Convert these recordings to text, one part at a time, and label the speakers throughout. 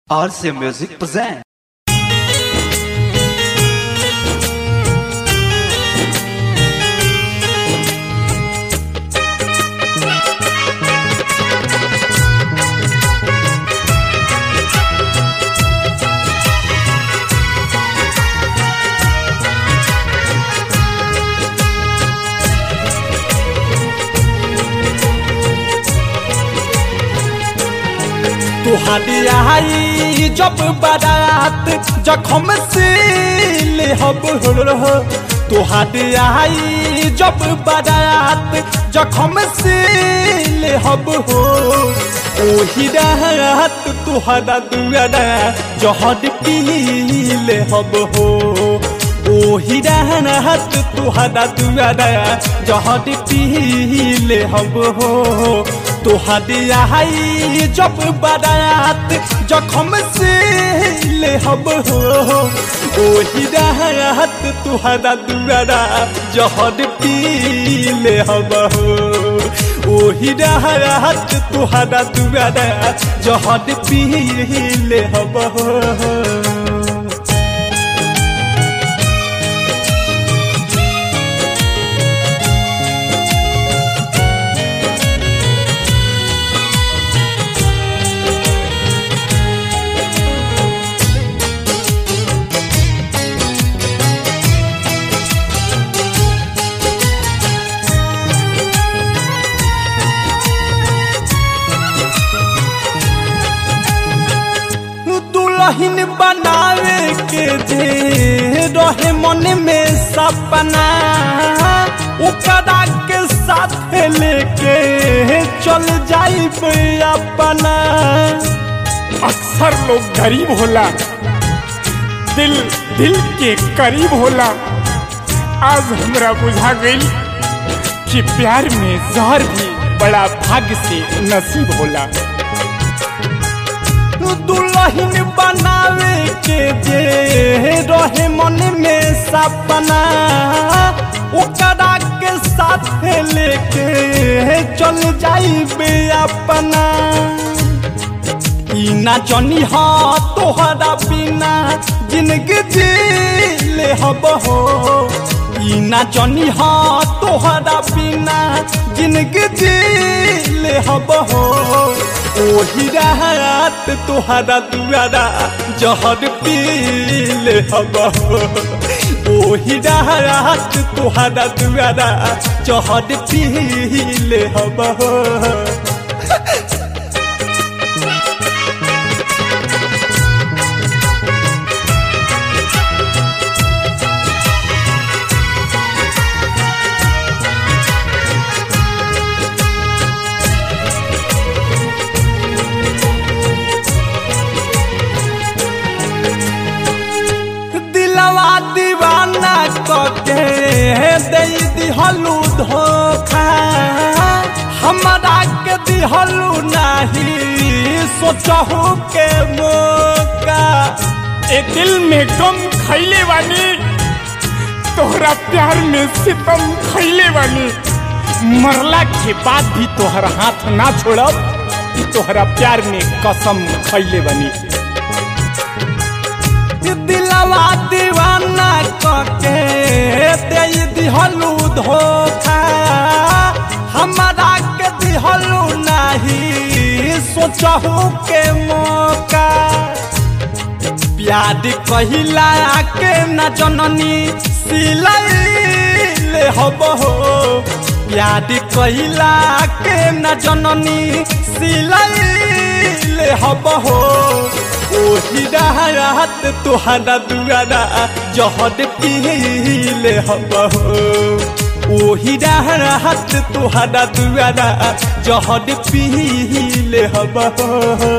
Speaker 1: RCA Music present.
Speaker 2: तुहारी आई जब बारात जखम से ले हब हो तुहारी आई जब बारात जखम से ले हब हो ओही रात तुहरा दुआरा जहर पी ले हब हो ओही रात तुहरा दुआरा जहर पी ले हब हो तुहरी आई जब बारात जखम से ले हब हो ओही रात तुहरा दुआरा जहर पी ले हब हो ओही रात तुहरा दुआरा जहर पी ले हब हो दुल्हन बनावे के जे रहे मन में सपना ओकरा के साथ लेके चल जाई अपना
Speaker 3: अक्सर लोग गरीब होला दिल दिल के करीब होला आज हमरा बुझा गई कि प्यार में जहर भी बड़ा भाग्य से नसीब होला
Speaker 2: दुल्हन बनावे के जे रहे मन में सपना ओकरा के साथ लेके चल जाइबे अपना ई ना जनी हा तोहरा बिना जिंदगी जी ले हब हो ई ना जनी हा तोहरा बिना जिंदगी जी ले हब हो ओही रात तोहरा दुआरा जहर पी ले हब हो ओही रात तोहरा दुआरा जहर पी ले हब हो दिलवा दीवाना कके दे दिहलू धोखा हमरा के दिहलू नहीं सोचहू के मौका
Speaker 3: ए दिल में गम खैले वाली तोहरा प्यार में सितम खैले वाली मरला के बाद भी तोहरा हाथ ना छोड़ब ई तोहरा प्यार में कसम खैले बनी
Speaker 2: दिलवा दीवाना कके दे दिहलू धोखा हमरा के दिहलू नहीं सोचहू के मौका प्यार कहिला के न जननी सिलाई ले हब हो प्यार कहिला के न जननी सिलाई ले हब हो ओही रात तोहरा दुआरा जहर पी ले हब हो ओही रात तोहरा दुआरा जहर पी ले हब हो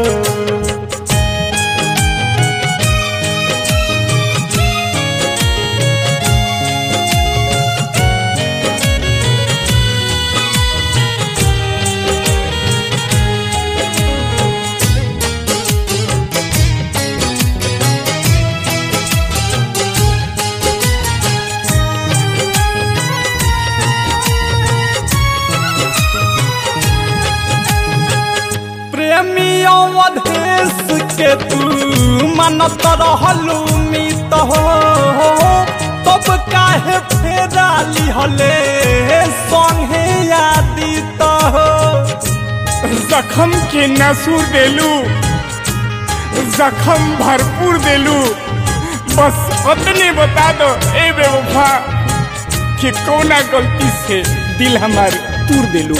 Speaker 2: प्रेमियों अधेश के तू मानत रहलू मित हो तब काहे फेरा लिहले संगे यादित हो
Speaker 3: जखम के नसूर देलू जखम भरपूर देलू बस उतने बता दो ए बेवफा कि कौना गलती से दिल हमार तूर देलू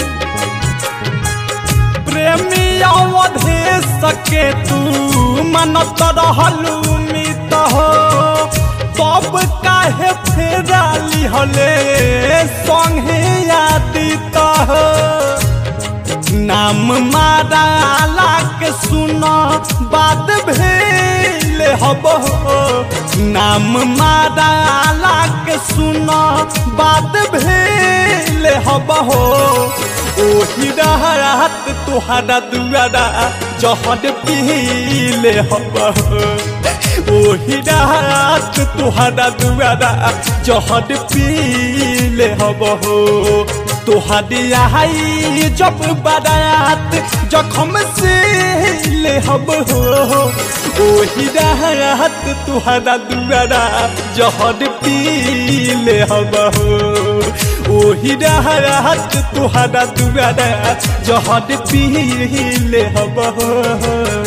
Speaker 2: प्रेमी अवधे सके तू मानत रहलू मित हो तब काहे फेरा लिहले संगे यादित हो नाम माराला के सुन बात भेल हब हो नाम माराला के सुन बात भेल हब हो ओही रात तुहरा दुआरा जहर पीले हब हो ओही रात तुहरा दुआरा जहर पीले हब हो तुहरी आई जब बारात जखम से ले हब हो ओही रात तुहरा दुआरा जहर पीले हब हो ओही रात तुहरा दुआरा जहर पीले हब हो